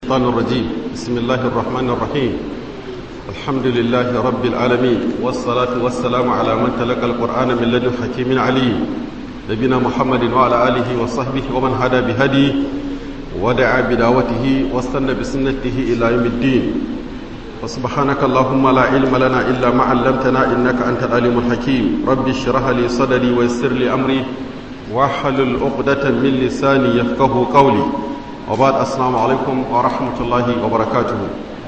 الشيطان الرجيم بسم الله الرحمن الرحيم الحمد لله رب العالمين والصلاة والسلام على من تلقى القرآن من لدن حكيم عليم نبينا محمد وعلى آله وصحبه ومن هدى بهدي ودعا بدعوته واستنى بسنته إلى يوم الدين فسبحانك اللهم لا علم لنا إلا ما علمتنا إنك أنت العليم الحكيم رب اشرح لي صدري ويسر لي أمري واحلل عقدة من لساني يفقه قولي وبعد السلام عليكم ورحمة الله وبركاته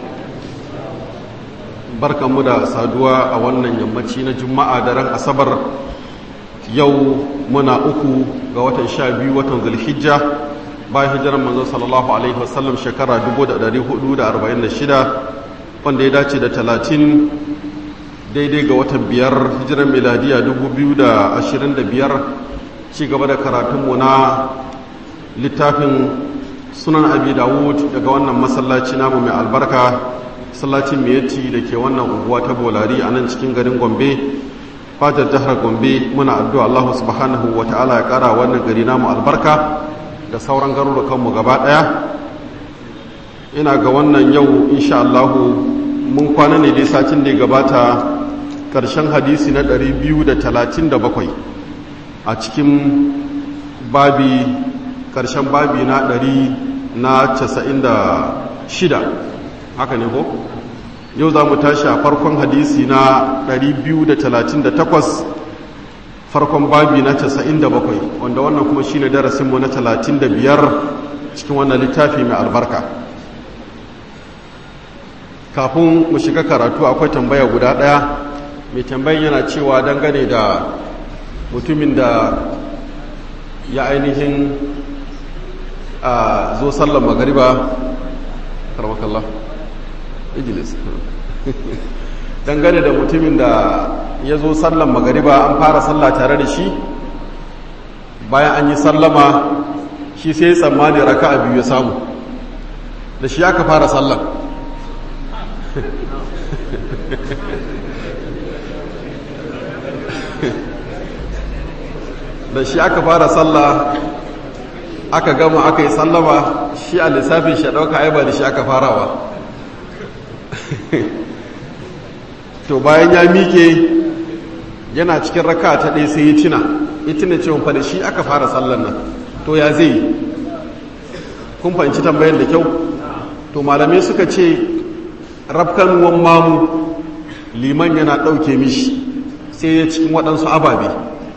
barkan mu da saduwa a wannan yammaci na juma'a da ran asabar yau muna uku ga watan sha biyu watan zulhijja bayan hijiran manzo sallallahu alaihi wasallam shekara 1446 wanda ya dace da talatin daidai ga watan biyar hijiran miladiya 2025 ci gaba da karatunmu na littafin sunan abi dawud daga wannan masallaci namu mai albarka masallacin miyati da ke wannan unguwa ta bolari a nan cikin garin gombe fatar jihar gombe muna addu'a allahu subhanahu wa ta'ala ya kara wannan gari namu albarka da sauran garurukanmu gaba daya ina ga wannan yau insha allahu mun kwana ne dai satin da ya gabata karshen hadisi na 237 a cikin babi karshen babi na 100 na 96 haka ne ko yau za mu tashi a farkon hadisi na 238 farkon babi na 97 wanda wannan kuma shi ne darasinmu na 35 cikin wannan littafi mai albarka kafin mu shiga karatu akwai tambaya guda ɗaya mai tambayin yana cewa dangane da mutumin da ya ainihin a zo sallan magariba karmakallah ijilis dangane da mutumin da ya zo sallan magariba an fara sallah tare da shi bayan an yi sallama shi sai tsammani raka a biyu ya samu da shi aka fara sallan da shi aka fara sallah aka gama aka yi sallama shi a lissafin shi ɗauka aiba da shi aka farawa to bayan ya mike yana cikin raka ta ɗaya sai ya tuna ya tuna cewa fa da shi aka fara sallan nan to ya zai kun fahimci tambayan da kyau to malamai suka ce rafkan wan mamu liman yana ɗauke mishi sai ya cikin waɗansu ababe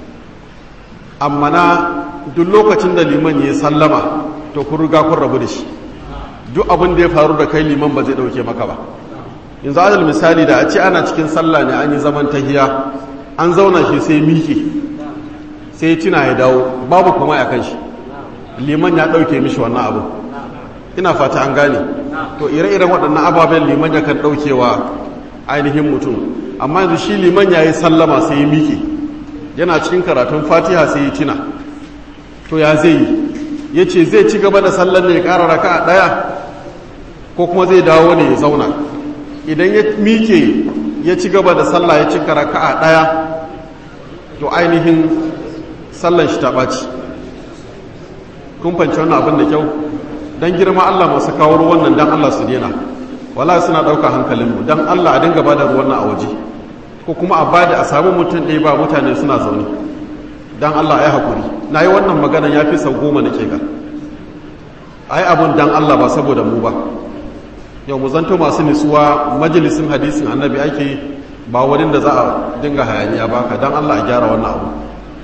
amma na duk lokacin da liman ya sallama to kun riga kun rabu da shi duk abin da ya faru da kai liman ba zai ɗauke maka ba yanzu adal misali da a ce ana cikin sallah ne an yi zaman tahiya an zauna shi sai miki sai tuna ya dawo babu kuma ya kan shi liman ya ɗauke mishi wannan abu ina fata an gane to ire-iren waɗannan ababen liman ya kan ɗaukewa ainihin mutum amma yanzu shi liman ya yi sallama sai ya miki yana cikin karatun fatiha sai ya tuna to ya zai yi ya ce zai ci gaba da sallar ne ya ƙara raka a ɗaya ko kuma zai dawo ne ya zauna idan ya mike ya ci gaba da sallah ya cika raka a ɗaya to ainihin sallan shi ta ɓaci kun fanci wannan abin da kyau don girma Allah masu kawo ruwan nan don Allah su dena wala suna ɗauka hankalinmu don Allah a dinga ba da ruwan nan a waje ko kuma a bada a samu mutum ɗaya ba mutane suna zaune don Allah ya haƙuri na yi wannan magana ya fi sau goma nake ga ai abin don Allah ba saboda mu ba yau mu zanto masu nisuwa majalisin hadisin annabi ake ba wurin da za a dinga hayaniya baka don Allah a gyara wannan abu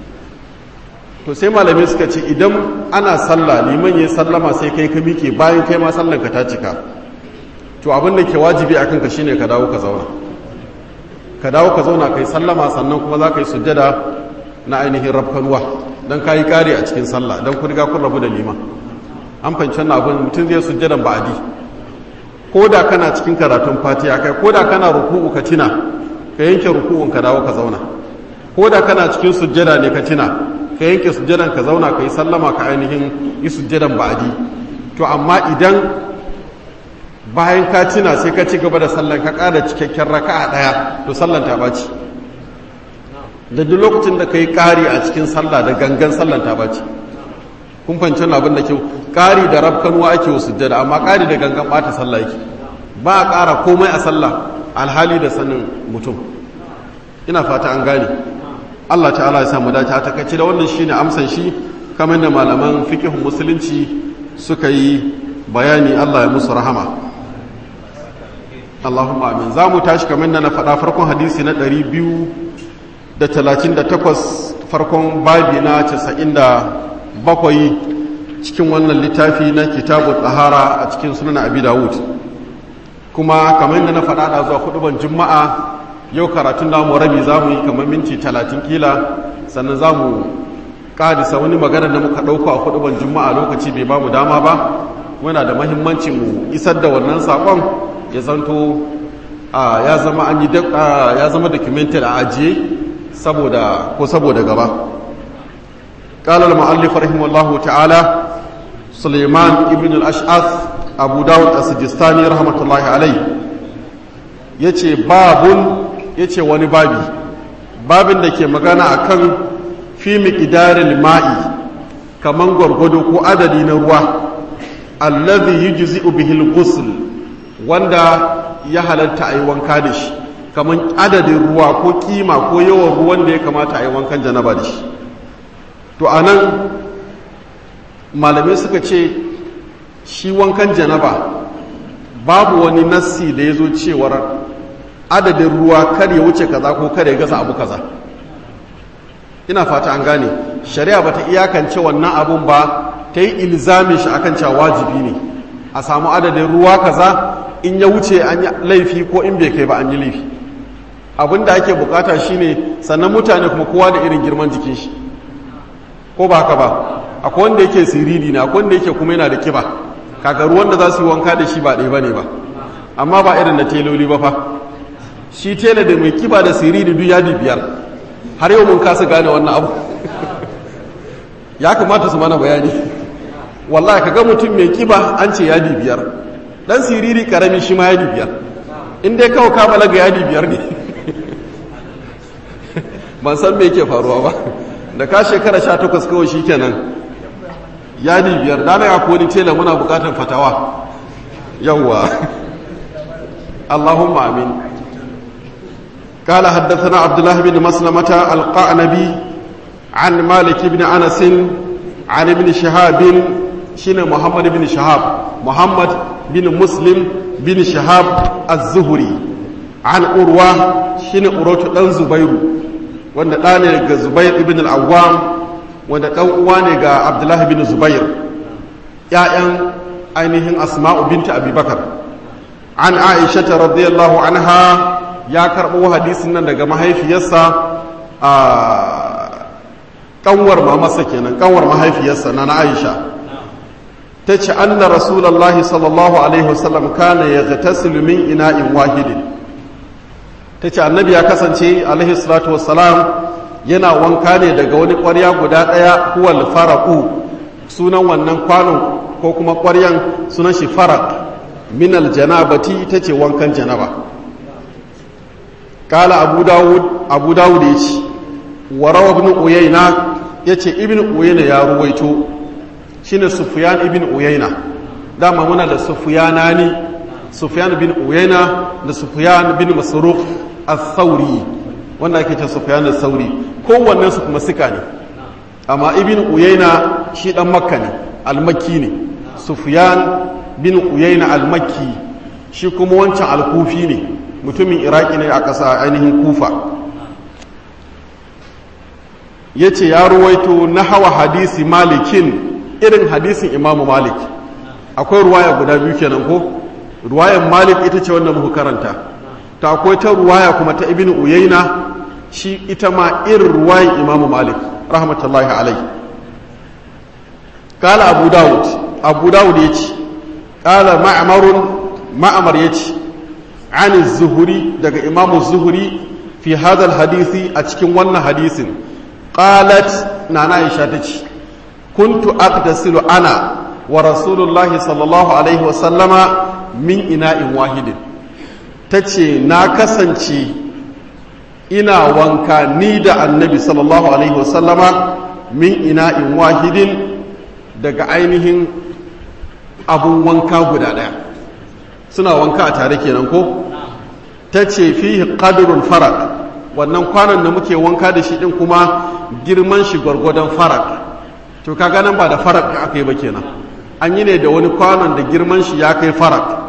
to sai malamai suka ce idan ana sallah liman ya sallama sai kai ka mike bayan kai ma sallan ka ta cika to abin da ke wajibi a kanka shine ka dawo ka zauna ka dawo ka zauna kai sallama sannan kuma za ka yi sujjada na ainihin rafkanuwa don ka yi kare a cikin sallah don kun riga kun rabu da liman an fahimci wannan abin mutum zai sujjadan ba'adi ko da kana cikin karatun fatiha kai ko da kana ruku'u ka tina ka yanke ruku'un ka dawo ka zauna ko da kana cikin sujjada ne ka tina ka yanke sujjadan ka zauna ka yi sallama ka ainihin yi sujjadan ba'adi to amma idan bayan ka tina sai ka ci gaba da sallan ka ƙara cikakken raka'a ɗaya to sallan ta ɓaci da duk lokacin da ka yi ƙari a cikin sallah da gangan sallan ta ɓaci kun fahimci abin da kyau ƙari da rafkanuwa ake wa sujjada amma ƙari da gangan ɓata sallah yake ba a ƙara komai a sallah alhali da sanin mutum ina fata an gane Allah ta'ala ya samu dace a takaice da wannan shine amsan shi kamar da malaman fiqhun musulunci suka yi bayani Allah ya musu rahama Allahumma amin za mu tashi kamar da na faɗa farkon hadisi na 238 farkon babi na 97 cikin wannan littafi na kitabu tsahara a cikin sunan abi dawud kuma kamar da na faɗa da zuwa huduban juma'a yau karatun namu rabi za mu yi kamar minti 30 kila sannan za mu ƙadisa wani magana da muka ɗauka a huduban juma'a lokaci bai ba mu dama ba muna da mahimmanci mu isar da wannan saƙon ya zanto ya zama an yi ya zama documented a ajiye saboda ko saboda gaba قال المؤلف رحمه الله تعالى سليمان ابن الأشعث أبو داود السجستاني رحمة الله عليه yace babun yace wani babi babin da ke magana akan fi miqdaril ma'i kaman gwargwado ko adadi na ruwa allazi yujzi'u bihi al-ghusl wanda ya halatta ayi wanka da shi kaman adadin ruwa ko kima ko yawan ruwan da ya kamata ayi wankan janaba da shi to a nan malamai suka ce shi wankan janaba babu wani nassi da ya zo cewar adadin ruwa kar ya wuce kaza ko kar ya gasa abu kaza ina fata an gane shari'a bata iyakance wannan abun ba ta yi ilzami shi akan cewa wajibi ne a samu adadin ruwa kaza in ya wuce an yi laifi ko in bai kai ba an yi laifi abin da ake bukata shine sannan mutane kuma kowa da irin girman jikin shi ko ba haka ba akwai wanda yake siriri na akwai wanda yake kuma yana da kiba kaga ruwan da za su yi wanka da shi ba ɗaya bane ba amma ba irin na teloli ba fa shi tela da mai kiba da siriri duk yadi biyar har yau mun kasa gane wannan abu ya kamata su mana bayani wallahi kaga mutum mai kiba an ce yadi biyar dan siriri karami shi ma yadi biyar in dai kawai ka balaga yadi biyar ne ban san me yake faruwa ba da ka shekara sha takwas kawai shi kenan yadi biyar da na ko ni tela muna bukatar fatawa yawwa allahumma amin قال حدثنا عبد الله بن مسلمة القعنبي عن مالك بن أنس عن ابن شهاب شين محمد بن شهاب محمد بن مسلم بن شهاب الزهري عن أروى شين أروى دان زبير wanda ɗa ne ga zubair ibn al'awwam wanda ɗan uwa ne ga abdullahi bin zubair ‘ya'yan ainihin asma'u binta abubakar an aisha ta radiyallahu anha ya karɓo hadisin nan daga mahaifiyarsa a ƙanwar mamarsa kenan ƙanwar mahaifiyarsa na aisha ta ce an na rasulallah sallallahu alaihi wasallam kana ya gatasilu min ina'in wahidin ta ce annabi ya kasance alaihi salatu wassalam yana wanka ne daga wani ƙwarya guda ɗaya huwal faraku sunan wannan kwanon ko kuma ƙwaryan sunan shi farak minal janabati ta ce wankan janaba kala abu dawud abu dawud ya ce warawa ibn uyayna ya ce ibn uyayna ya ruwaito shine sufyan ibn uyayna dama muna da sufyana ne sufyan bin uyayna da sufyan bin masruq al-thawri wanda ake ce sufyan al-thawri kowannen su kuma suka ne amma ibn uyayna shi dan makka ne al-makki ne sufyan bin uyayna al-makki shi kuma wancan al-kufi ne mutumin iraki ne a ƙasa ainihin kufa ya ce ya ruwaito na hawa hadisi malikin irin hadisin imamu malik akwai ruwaya guda biyu kenan ko ruwayan malik ita ce wanda muka karanta ta akwai ta ruwaya kuma ta ibn uyaina shi ita ma irin ruwayan imamu malik rahmatullahi alai kala abu dawud abu dawud ya ce kala ma'amarun ma'amar ya ce an zuhuri daga imamu zuhuri fi hadal hadisi a cikin wannan hadisin qalat nana aisha ta ce kuntu aqtasilu ana wa rasulullahi sallallahu alaihi wa sallama min ina'in wahidin tace na kasance ina wanka ni da annabi sallallahu alaihi wa sallama min ina'in wahidin daga ainihin abun wanka guda ɗaya suna wanka a tare kenan ko ta ce fihi qadrul farak wannan kwanon da muke wanka da shi din kuma girman shi gwargwadon farak to kaga nan ba da farak aka yi ba kenan an yi ne da wani kwanon da girman shi ya kai farak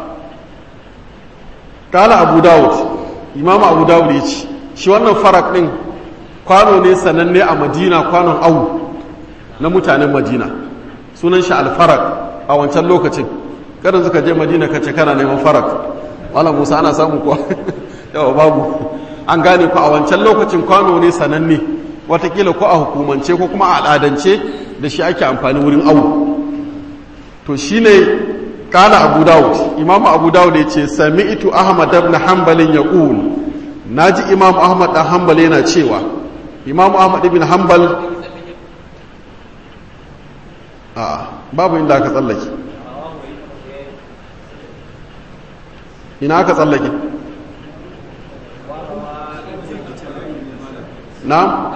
kala abu dawud imamu abu dawud ya ce shi wannan farak din kwano ne sananne a madina kwanon awu na mutanen madina sunan shi alfarak a wancan lokacin karin suka je madina ka ce kana neman farak wala musa ana samu kuwa yawa babu an gane ku a wancan lokacin kwano ne sananne watakila ko a hukumance ko kuma a al'adance da shi ake amfani wurin awu to shi ne kala abu dawud imamu abu dawud ya ce sami itu ahmad ibn hanbalin ya ƙul na ji imamu ahmad ɗan hanbal yana cewa imamu ahmad ibn hanbal a babu inda aka tsallake ina aka tsallake na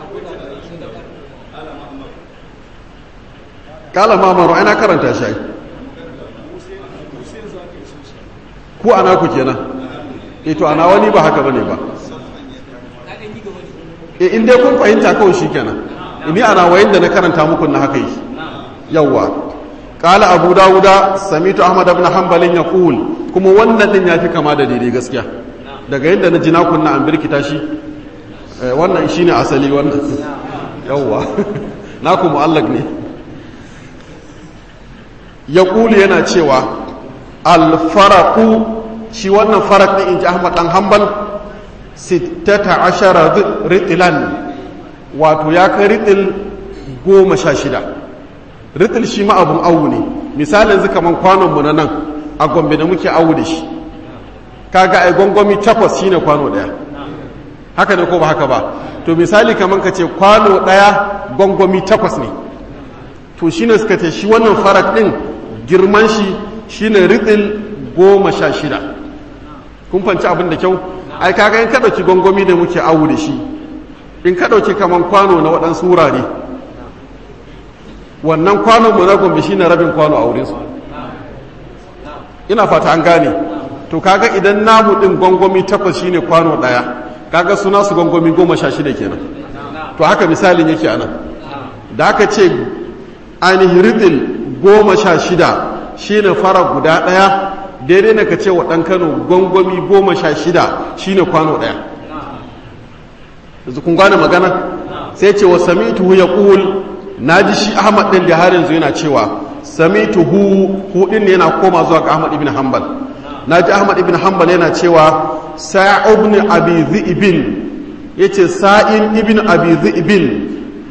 kala mamaru ana karanta shi ku ana ku kenan ito ana wani ba haka bane ba e in dai kun fahimta kawai shi kenan ini ana wayin da na karanta muku na haka yi yawwa kala abu dawuda samitu ahmad ibn hanbalin yaqul kuma wannan din yafi kama da daidai gaskiya daga yadda na ji na kunna an birkita shi wannan shine asali wannan yawwa naku mu'allaq ne yaqulu yana cewa alfaraku shi wannan farak ɗin in ji ahmad ɗan hambal sittata ashara ritilan wato ya kai ritil goma sha shida ritil shi ma abun awu ne misalin zika man kwanonmu na nan a gombe da muke awu da shi kaga ai gongomi takwas shine kwano ɗaya haka ne ko ba haka ba to misali kamar ka ce kwano ɗaya gongomi takwas ne to shine suka ce shi wannan farak ɗin girman shi shine ritil goma sha shida kun fanci abin da kyau ai kaga in ka ɗauki gongomi da muke awu da shi in ka ɗauki kaman kwano na waɗansu wurare wannan kwanon mu na gombe shine rabin kwano a wurinsu ina fata an gane to kaga idan namu ɗin gongomi takwas shine kwano ɗaya kaga suna su gongomi goma sha shida kenan to haka misalin yake anan da aka ce ainihin ritil goma sha shida shi ne fara guda ɗaya daidai na ka ce wa ɗan kano gwangwami goma sha shida shi ne kwano ɗaya yanzu kun gane magana sai ce wa samitu ya ƙul na ji shi ahmad ɗin da har yanzu yana cewa samitu hu hudin ne yana koma zuwa ga ahmad ibn hanbal na ji ahmad ibn hanbal yana cewa sa'ib ibn abi dhi'bin yace sa'in ibn abi dhi'bin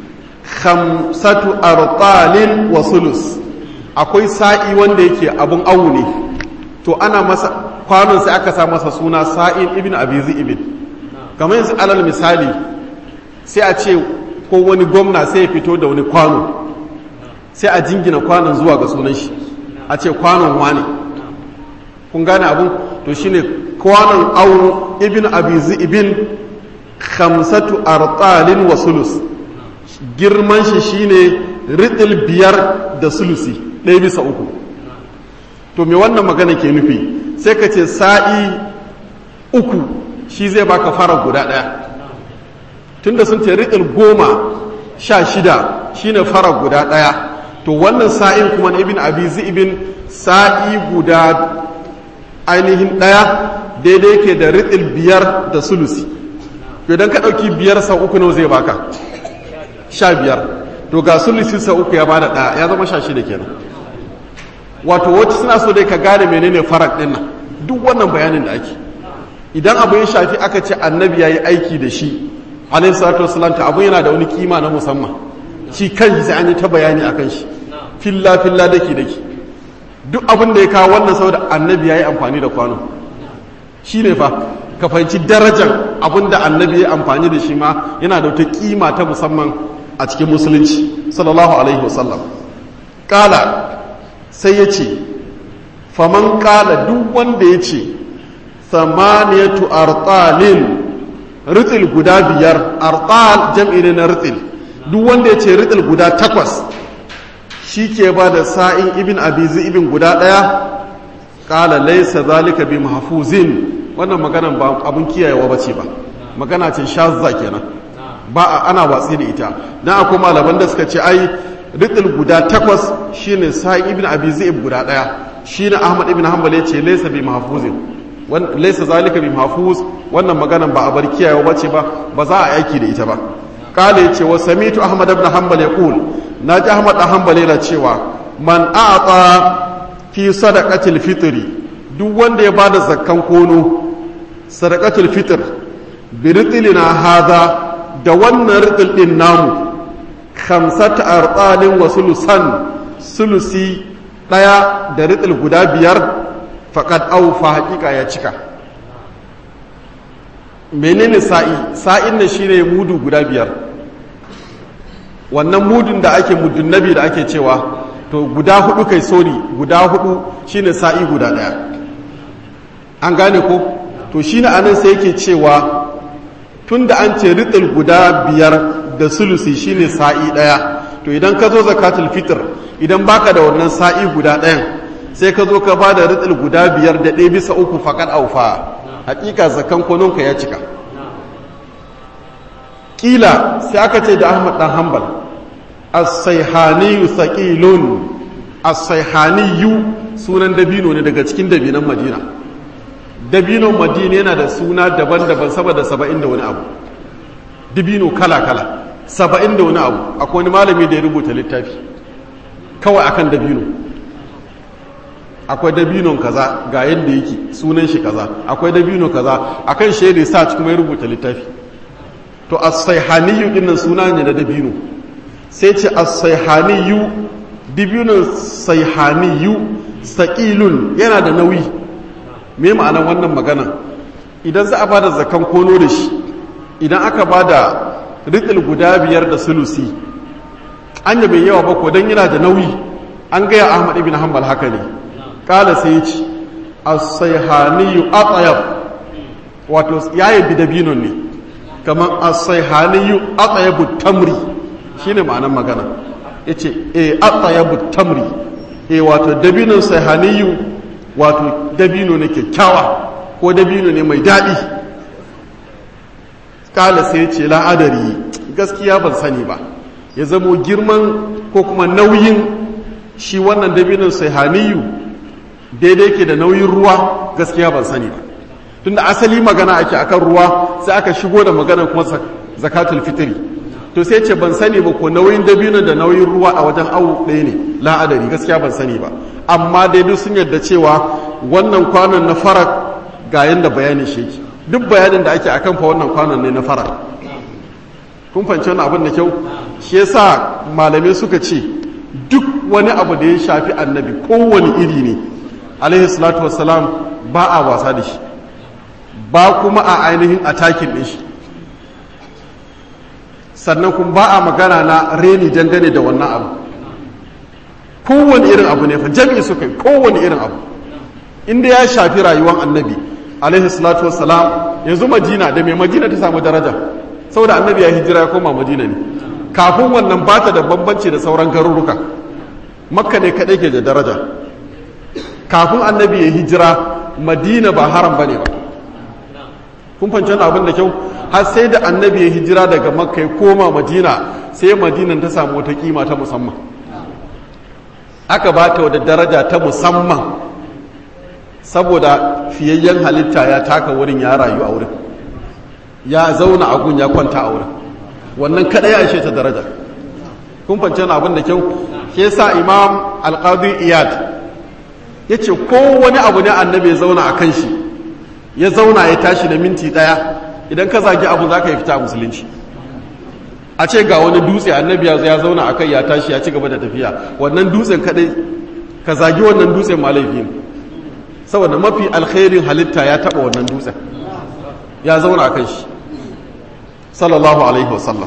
khamsatu artalin wa sulus akwai sa'i wanda yake abun awu ne to ana masa kwanon sai aka sa masa suna sa'in ibn abizi ibn kamar yanzu alal misali sai a ce ko wani gwamna sai ya fito da wani kwano sai a jingina kwanon zuwa ga sunan shi a ce kwanon wane kun gane abun to shine kwanon awu ibn abizi ibn khamsatu artalin wa sulus girman shi shine ritil biyar da sulusi ɗaya bisa uku to me wannan magana ke nufi sai ka ce sa'i uku shi zai baka fara guda ɗaya tunda sun ce riƙil goma sha shida shine fara guda ɗaya to wannan sa'in kuma na ibin abi ibin sa'i guda ainihin ɗaya daidai ke da riƙil biyar da sulusi idan ka ɗauki biyar sau uku nawa zai baka sha biyar to ga sulusi sau uku ya bada ɗaya ya zama sha shida kenan wato wacce suna so dai ka gane menene farak din nan duk wannan bayanin da ake idan abu ya shafi aka ce annabi ya yi aiki da shi alaihi salatu wasalam ta abu yana da wani kima na musamman shi kan sai an yi ta bayani akan shi filla filla dake dake duk abin da ya kawo wannan saboda annabi ya yi amfani da kwano shi ne fa ka fahimci darajar abin da annabi ya amfani da shi ma yana da wata kima ta musamman a cikin musulunci sallallahu alaihi wasallam kala sai ya ce faman kala duk wanda ya ce samaniyatu artalin ritsil guda biyar artal jam'i ne na ritsil duk wanda ya ce ritsil guda takwas shi ke ba da sa'in ibn abizi ibn guda ɗaya ƙala laisa zalika bi mahfuzin wannan maganan ba abin kiyayewa ba ce ba magana ce shazza kenan ba a ana watsi da ita dan akwai malaman da suka ce ai riqil guda takwas shine sa'in ibn abizi ibn guda ɗaya shine ahmad ibn hanbal ya ce laisa bi mahfuzin laisa zalika bi mahfuz wannan maganan ba a bar kiyayewa ba ce ba ba za a aiki da ita ba kala yace wa samitu ahmad ibn hanbal yaqul naji ahmad ibn hanbal yana cewa man a'ta fi sadaqatil fitri duk wanda ya bada zakkan kono sadaqatul fitr bi ritlina hadha da wannan ritl din namu khamsata arqalin wa sulusan sulusi daya da ritl guda biyar faqad awfa haqiqa ya cika menene sa'i sa'in ne shine mudu guda biyar wannan mudun da ake mudun nabi da ake cewa to guda hudu kai sori guda hudu shine sa'i guda daya an gane ko to shine anan sai yake cewa tunda an ce ritil guda biyar da sulusi shine sa'i daya to idan ka zo zakatul fitr idan baka da wannan sa'i guda ɗayan sai ka zo ka ba da ritil guda biyar da ɗaya bisa uku faƙar aufa hakika zakan kononka ya cika kila sai aka ce da ahmad dan hanbal as-sayhaniyu thaqilun as-sayhaniyu sunan dabino ne daga cikin dabinan madina dabinon madina yana da suna daban-daban saboda saba'in da wani abu dabino kala-kala saba'in da wani abu akwai wani malami da ya rubuta littafi kawai akan dabino akwai dabinon kaza ga yadda yake sunan shi kaza akwai dabino kaza akan shi research kuma ya rubuta littafi to as-sayhaniyu dinnan suna ne da dabino sai ce as-sayhaniyu dabinon sayhaniyu saqilun yana da nauyi me ma'anar wannan magana idan za a bada zakan kono da shi idan aka bada riqil guda biyar da sulusi anya bai yawa ba ko dan yana da nauyi an gaya Ahmad ibn Hanbal haka ne kala sai ya ci as-sayhaniyu atyab wato yayi bidabinon ne kamar as-sayhaniyu atyabu tamri shine ma'anar magana yace eh atyabu tamri eh wato dabinon sayhaniyu wato dabino ne kyakkyawa ko dabino ne mai daɗi kala sai ce la'adari gaskiya ban sani ba ya zamo girman ko kuma nauyin shi wannan dabinon sayhaniyu daidai ke da nauyin ruwa gaskiya ban sani ba tunda asali magana ake akan ruwa sai aka shigo da magana kuma zakatul fitri to sai ce ban sani ba ko nauyin dabino da nauyin ruwa a wajen awu ɗaya ne la'adari gaskiya ban sani ba amma dai duk sun yarda cewa wannan kwanon na farak ga yanda bayanin shi yake duk bayanin da ake akan fa wannan kwanon ne na farak kun fahimci wani abin da kyau shi yasa malamai suka ce duk wani abu da ya shafi annabi kowane iri ne alaihi salatu wassalam ba a wasa da shi ba kuma a ainihin atakin ɗin shi sannan kuma ba a magana na reni dangane da wannan abu kowane irin abu ne fa jami'i suka yi kowane irin abu inda ya shafi rayuwar annabi alaihi salatu wassalam yanzu madina da mai madina ta samu daraja saboda annabi ya hijira ya koma madina ne kafin wannan ba ta da bambanci da sauran garuruka makka ne kaɗai ke da daraja kafin annabi ya hijira madina ba haram ba ne ba kun fanci abin da kyau har sai da annabi ya hijira daga makka ya koma madina sai madinan ta samu wata kima ta musamman aka ba ta wata daraja ta musamman saboda fiyayyen halitta ya taka wurin ya rayu a wurin ya zauna a gun ya kwanta a wurin wannan kadai ya ishe ta daraja kun fanci abin da kyau ke sa imam alqadi iyad ya ce wani abu ne annabi ya zauna a kan shi ya zauna ya tashi da minti daya idan ka zagi abu za ka yi fita a musulunci a ce ga wani dutse annabi ya zauna a kai ya tashi ya ci gaba da tafiya wannan dutsen kadai ka zagi wannan dutsen ma laifi ne saboda mafi alkhairin halitta ya taba wannan dutsen ya zauna a kan shi sallallahu alaihi wasallam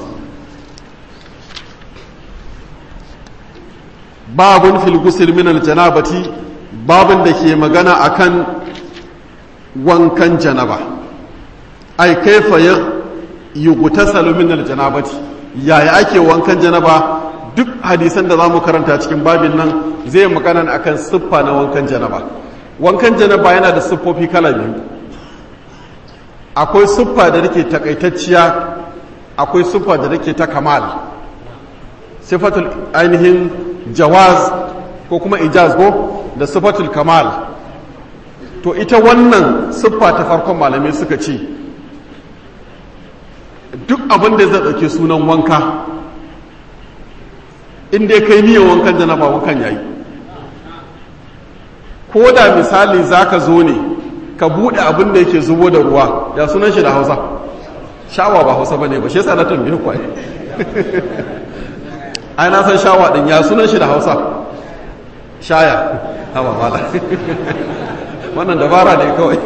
babun fil gusil min al janabati babin da ke magana akan wankan janaba ai kaifa ya yugutasalu min aljanabati yaya ake wankan janaba duk hadisan da za mu karanta cikin babin nan zai magana akan siffa na wankan janaba wankan janaba yana da siffofi kala biyu akwai siffa da take takaitacciya akwai siffa da take ta kamal sifatul ainihin jawaz ko kuma ijaz ko da sifatul kamal to ita wannan siffa ta farkon malamai suka ce duk abin da zai ɗauke sunan wanka inda kai niyyar wankan janaba wankan yayi ko da misali zaka zo ne ka buɗe abin da yake zubo da ruwa ya sunan shi da hausa shawa ba hausa bane ba shi yasa na tambaye ku ai na san shawa din ya sunan shi da hausa shaya hawa mala wannan dabara ne kawai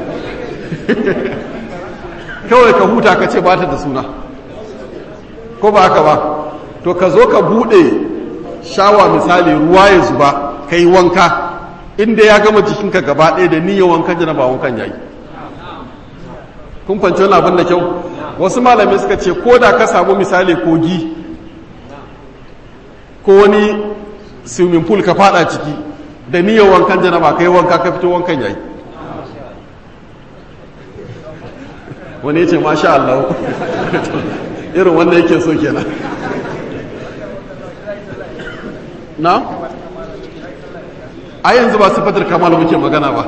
kawai ka huta ka ce ba ta da suna ko ba haka ba to ka zo ka bude shawa misali ruwa ya zuba ka yi wanka inda ya gama jikinka gaba ɗaya da niyyar wankan jana ba wankan yayi kun fanci wani abin da kyau wasu malamai suka ce ko da ka samu misali kogi ko wani swimming pool ka fada ciki da niyyar wankan jana ba ka yi wanka ka fito wankan yayi wani ya ce masha Allah irin wanda yake so kenan na? a yanzu ba sifatar kamal muke magana ba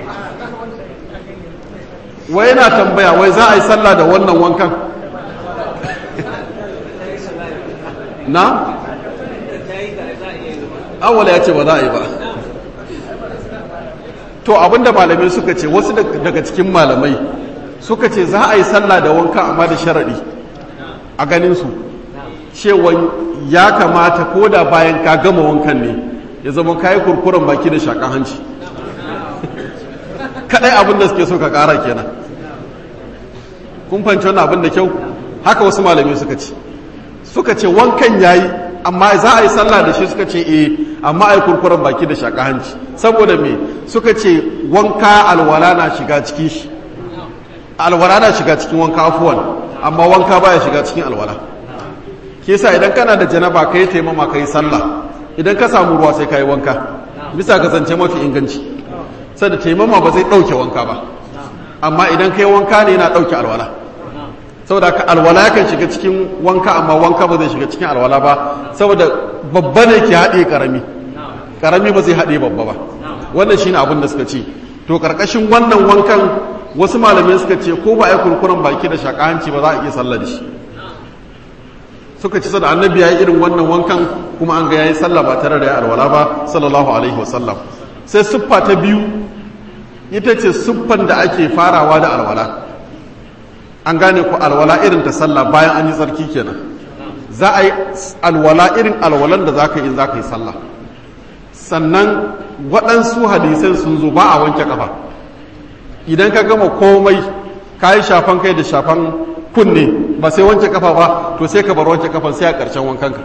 wai yana tambaya wai za a yi sallah da wannan wankan na? awala ya ce ba za a yi ba to abinda malamai suka ce wasu daga cikin malamai suka ce za a yi sallah da wanka amma da sharaɗi a ganinsu cewa ya kamata ko da bayan ka gama wankan ne ya zama ka yi kurkuren baki da shakan hanci kaɗai abin da suke so ka ƙara kenan kun fanci wani abin da kyau haka wasu malamai suka ce suka ce wankan ya yi amma za a yi sallah da shi suka ce eh amma a yi kurkuren baki da shakan hanci saboda me suka ce wanka alwala na shiga cikin shi alwala na shiga cikin wanka afuwan amma wanka baya shiga cikin alwala ke sa idan kana da janaba ka yi taimama ka yi sallah idan ka samu ruwa sai ka yi wanka bisa ga zance mafi inganci sai da taimama ba zai ɗauke wanka ba amma idan ka yi wanka ne yana ɗauke alwala saboda ka alwala yakan shiga cikin wanka amma wanka ba zai shiga cikin alwala ba saboda babba ne ke haɗe ƙarami ƙarami ba zai haɗe babba ba wannan shine abin da suka ce to ƙarƙashin wannan wankan wasu malamai suka ce ko ba a yi kurkuren baki da shaƙahanci ba za a iya sallah da shi suka ci sada annabi ya yi irin wannan wankan kuma an ga ya yi sallah ba tare da ya alwala ba sallallahu alaihi wasallam sai siffa ta biyu ita ce siffan da ake farawa da alwala an gane ku alwala irin ta sallah bayan an yi tsarki kenan za a yi alwala irin alwalan da za ka yi za ka yi sallah sannan waɗansu hadisai sun zo ba a wanke kafa idan ka gama komai ka yi shafan kai da shafan kunne ba sai wanke kafa ba to sai ka bar wanke kafan sai a ƙarshen wankanka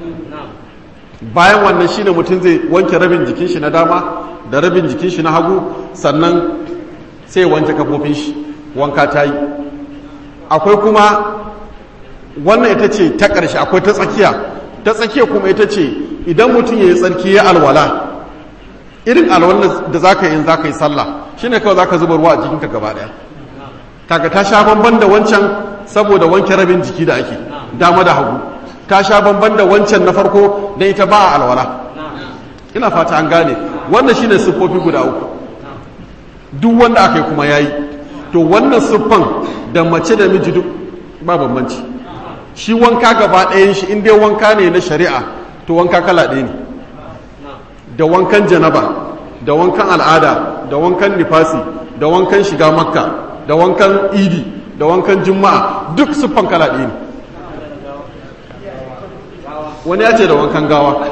bayan wannan shine mutum zai wanke rabin jikin shi na dama da rabin jikin shi na hagu sannan sai wanke kafofin shi wanka ta yi akwai kuma wannan ita ce ta ƙarshe akwai ta tsakiya ta tsakiya kuma ita ce idan mutum ya yi tsarki ya alwala irin alwalan da za ka yi za ka yi sallah shine kawai za ka zuba ruwa a jikinka gaba ɗaya kaga ta sha bamban da wancan saboda wanke rabin jiki da ake dama da hagu ta sha bamban da wancan na farko don ita ba a alwala ina fata an gane wannan shine siffofi guda uku duk wanda aka yi kuma yayi to wannan siffan da mace da miji duk ba bambanci shi wanka gaba ɗayan shi in dai wanka ne na shari'a to wanka kala ɗaya ne da wankan janaba da wankan al'ada da wankan nifasi da wankan shiga makka da wankan idi da wankan juma'a duk siffan kala ɗaya ne wani ya ce da wankan gawa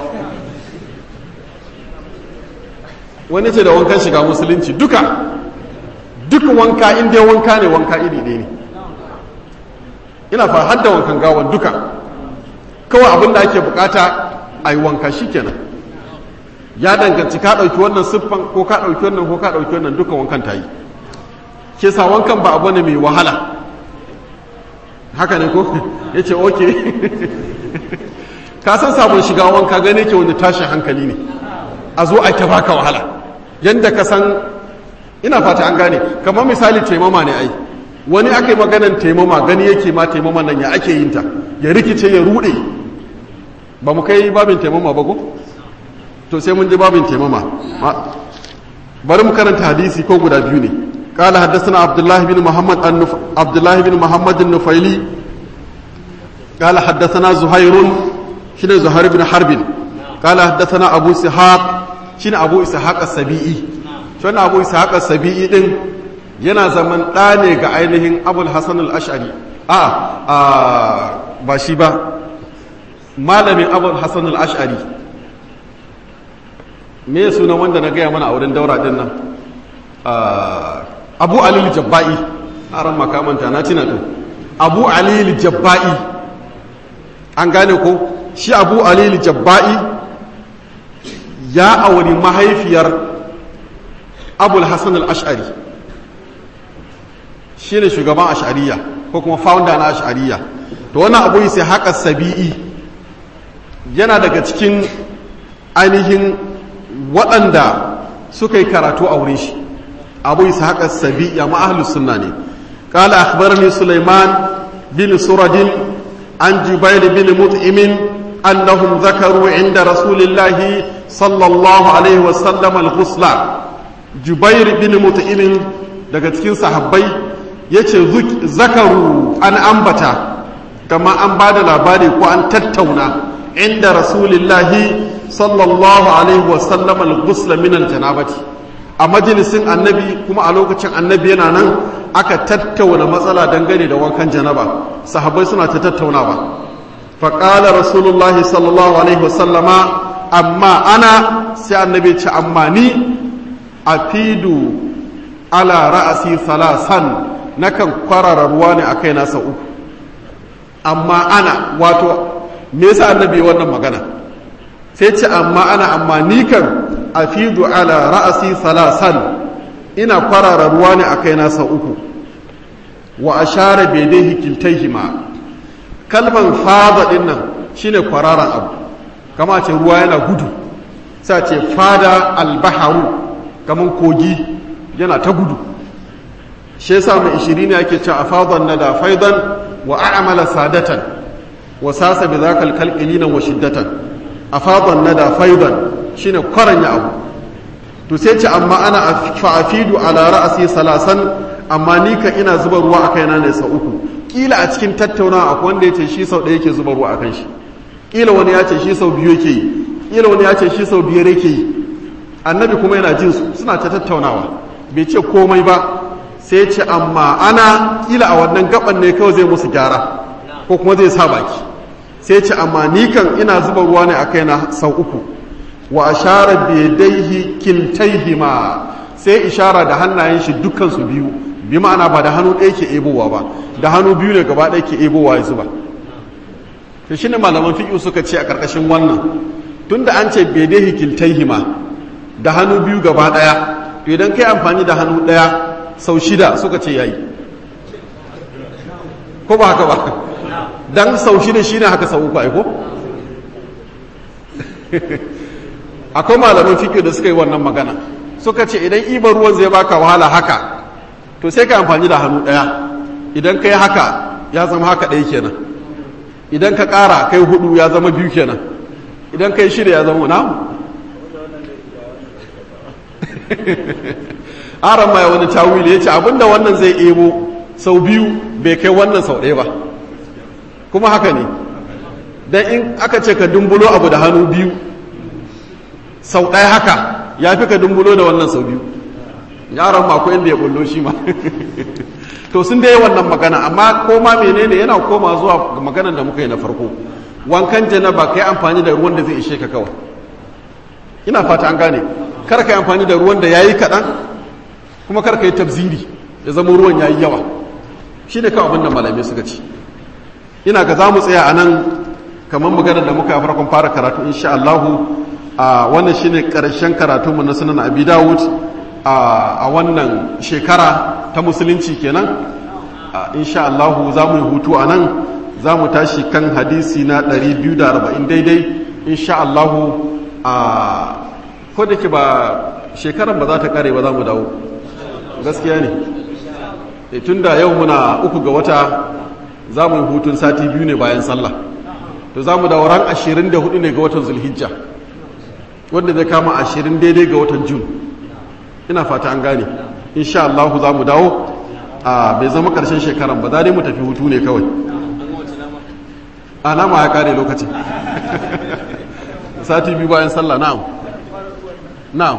wani ce da wankan shiga musulunci duka duk wanka inda wanka ne wanka iri ɗaya ne ina fa hadda wankan gawan duka kawai abin da ake bukata a yi wanka shi kenan ya danganci ka ɗauki wannan siffan ko ka ɗauki wannan ko ka ɗauki wannan duka wankan ta yi ke sa wankan ba abu ne mai wahala haka ne ko ya ce oke ka san sabon shiga wanka gane ke wani tashin hankali ne a zo a ta baka wahala yadda ka san ina fata an gane kamar misali taimama ne ai wani aka yi maganan taimama gani yake ma taimama nan ya ake yin ta ya rikice ya rude ba mu kai babin taimama ba ko to sai mun ji babin taimama bari mu karanta hadisi ko guda biyu ne قال حدثنا عبد الله بن محمد النف... عبد الله بن محمد النفيلي قال حدثنا زهير شنو زهير بن حرب قال حدثنا ابو اسحاق شنو ابو اسحاق السبيعي شنو ابو اسحاق السبيعي din yana zaman ɗa ne ga ainihin abul hasan al-ash'ari a a ba shi ba malamin abul hasan al-ash'ari me sunan wanda na gaya mana a wurin daura din nan abu alil jabba'i a ran makamanta na tina to abu alil jabba'i an gane ko shi abu alil jabba'i ya auri mahaifiyar abul hassan al-ash'ari shi ne shugaban ash'ariya ko kuma founder na ash'ariya to wani abu sai haka sabi'i yana daga cikin ainihin waɗanda suka yi karatu a wurin shi abu isa haka sabi ya ma'ahalus sunna ne kala akhbarani sulaiman bin suradin an jubair bin mut'imin annahum zakaru inda rasulillahi sallallahu alaihi wasallam al-ghusla jubair bin mut'imin daga cikin sahabbai yace zakaru an ambata kama an bada labari ko an tattauna inda rasulillahi sallallahu alaihi wasallam al-ghusla min al-janabati a majalisin annabi kuma a lokacin annabi yana nan aka tattauna matsala dangane da wankan janaba sahabbai suna ta tattaunawa faƙala rasulullahi sallallahu alaihi wasallama amma ana sai annabi ce amma ni a fidu ala ra'asi salasan nakan kwarara ruwa ne a kai nasa uku amma ana wato me yasa annabi wannan magana sai ce amma ana amma ni kan afidu ala ra'asi salasan ina kwarara ruwa ne a kai nasa uku wa ashara bedaihi kiltaihima kalman fada din nan shine kwararan abu kama ce ruwa yana gudu sai ce fada albaharu kaman kogi yana ta gudu shi yasa mai ishirin ne ake cewa afadan nada faidan wa a'mala sadatan wa sasa bi zakal kalqilina wa shiddatan afadan nada faidan shine kwaranya abu to sai ce amma ana fa'afidu ala ra'asi salasan amma ni ka ina zuba ruwa a kaina ne sau uku kila a cikin tattaunawa akwai wanda ya ce shi sau ɗaya yake zuba ruwa a kan shi kila wani ya ce shi sau biyu yake yi kila wani ya ce shi sau biyar yake yi annabi kuma yana jin su suna ta tattaunawa bai ce komai ba sai ce amma ana kila a wannan gaban ne kawai zai musu gyara ko kuma zai sa baki sai ce amma ni kan ina zuba ruwa ne a kaina sau uku wa ashara biyadaihi kiltaihima sai ishara da hannayen shi dukkan su biyu bi ma'ana ba da hannu ɗaya ke ebowa ba da hannu biyu ne gaba ɗaya ke ebowa ya zuba to shine malaman fiqh suka ce a karkashin wannan tunda an ce biyadaihi kiltaihima da hannu biyu gaba ɗaya to idan kai amfani da hannu ɗaya sau shida suka ce yayi ko ba haka ba dan sau shida shine haka sau uku ai ko akwai malamin fiƙo da suka yi wannan magana suka ce idan ibar ruwan zai baka wahala haka to sai ka amfani da hannu ɗaya idan ka yi haka ya zama haka ɗaya kenan idan ka ƙara kai hudu ya zama biyu kenan idan ka yi shida ya zama na aran ma ya wani tawili ya ce abinda wannan zai ebo sau biyu bai kai wannan sau ɗaya ba kuma haka ne don in aka ce ka dumbulo abu da hannu biyu sau ɗaya haka ya fi ka dumbulo da wannan sau biyu yaron mako inda ya bullo shi ma to sun dai wannan magana amma koma menene yana koma zuwa maganan da muka yi na farko wankan janaba kai amfani da ruwan da zai ishe ka kawai ina fata an gane kar ka yi amfani da ruwan da yayi kaɗan kuma kar ka yi tabziri ya zama ruwan yayi yawa shi ne kawai abin da malamai suka ci ina ga za mu tsaya a nan kamar maganar da muka yi farkon fara karatu insha Allahu a wannan shine karshen karatunmu na sunan abi dawud a wannan shekara ta musulunci kenan insha Allah za mu yi hutu a nan za mu tashi kan hadisi na 240 daidai insha Allahu a da ke ba shekaran ba za ta kare ba za mu dawo gaskiya ne tun da yau muna uku ga wata za mu yi hutun sati biyu ne bayan sallah to za mu dawo ran 24 ne ga watan zulhijja wanda zai kama 20 daidai ga watan jun ina fata an gane insha Allahu za mu dawo a bai zama karshen shekaran ba za dai mu tafi hutu ne kawai alama ya kare lokacin sati biyu bayan sallah na'am na'am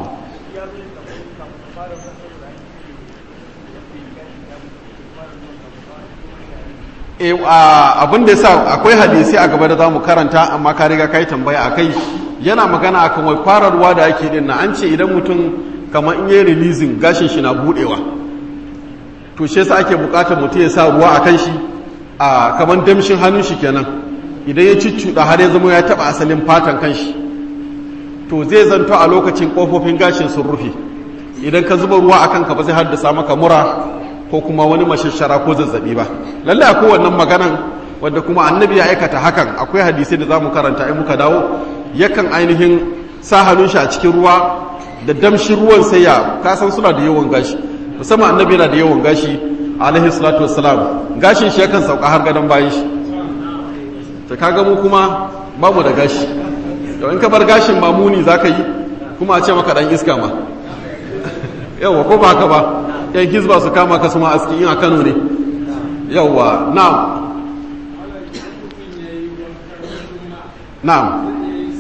abin da ya sa akwai hadisi a gaba da za mu karanta amma ka riga ka yi tambaya a kai yana magana a kan wai fararwa da ake din na an ce idan mutum kamar in yi releasing gashin shi na budewa to shi yasa ake bukatar mutum ya sa ruwa a kan shi a kamar damshin hannun shi kenan idan ya cuccuɗa har ya zama ya taɓa asalin fatan kan shi to zai zanto a lokacin ƙofofin gashin sun rufe idan ka zuba ruwa a kanka ba zai haddasa maka mura ko kuma wani mashashara ko zazzabi ba lallai akwai wannan maganan wanda kuma annabi ya aikata hakan akwai hadisai da za mu karanta in muka dawo yakan ainihin sa hannun shi a cikin ruwa da damshin ruwan sai ya kasan suna da yawan gashi musamman annabi yana da yawan gashi alaihi salatu wassalam gashin shi yakan sauka har gadon bayan shi ta kaga mu kuma ba mu da gashi to in ka bar gashin mamuni za ka yi kuma a ce maka dan iska ma yawa ko ba haka ba yan hizba su kama ka suma aski in a kano ne yawa na'am na'am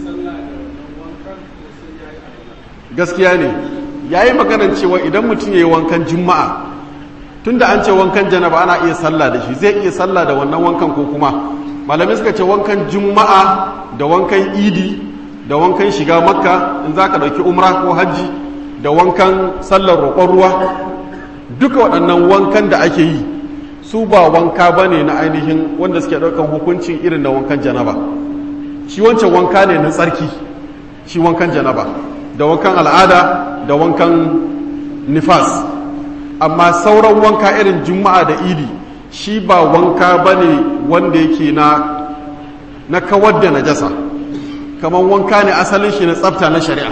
gaskiya ne ya yi maganan cewa idan mutum ya yi wankan juma'a tun da an ce wankan janaba ana iya sallah da shi zai iya sallah da wannan wankan ko kuma malamai suka ce wankan juma'a da wankan idi da wankan shiga makka in za ka ɗauki umra ko hajji da wankan sallar roƙon ruwa duka waɗannan wankan da ake yi su ba wanka ba ne na ainihin wanda suke ɗaukan hukuncin irin da wankan janaba shi wancan wanka ne na tsarki shi wankan janaba da wankan al'ada da wankan nifas amma sauran wanka irin juma'a da idi shi ba wanka ba ne wanda yake na na kawar da najasa kamar wanka ne asalin shi na tsafta na shari'a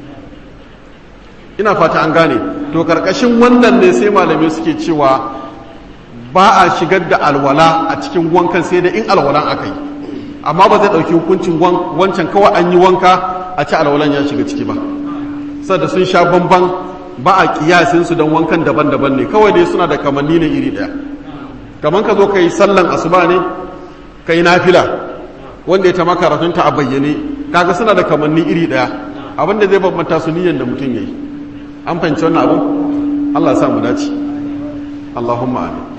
ina fata an gane to karkashin wannan ne sai malamai suke cewa ba a shigar da alwala a cikin wankan sai da in alwalan aka yi amma ba zai ɗauki hukuncin wancan kawai an yi wanka a ci alwalan ya shiga ciki ba sadda sun sha bamban ba a kiyasin su don wankan daban-daban ne kawai dai suna da kamanni ne iri ɗaya kamar ka zo ka yi sallan asuba ne ka yi nafila wanda ya ta makaratunta a bayyane kaga suna da kamanni iri ɗaya abinda zai bambanta su niyyar da mutum ya yi an fahimci wannan abin allah ya sa mu dace allahumma amin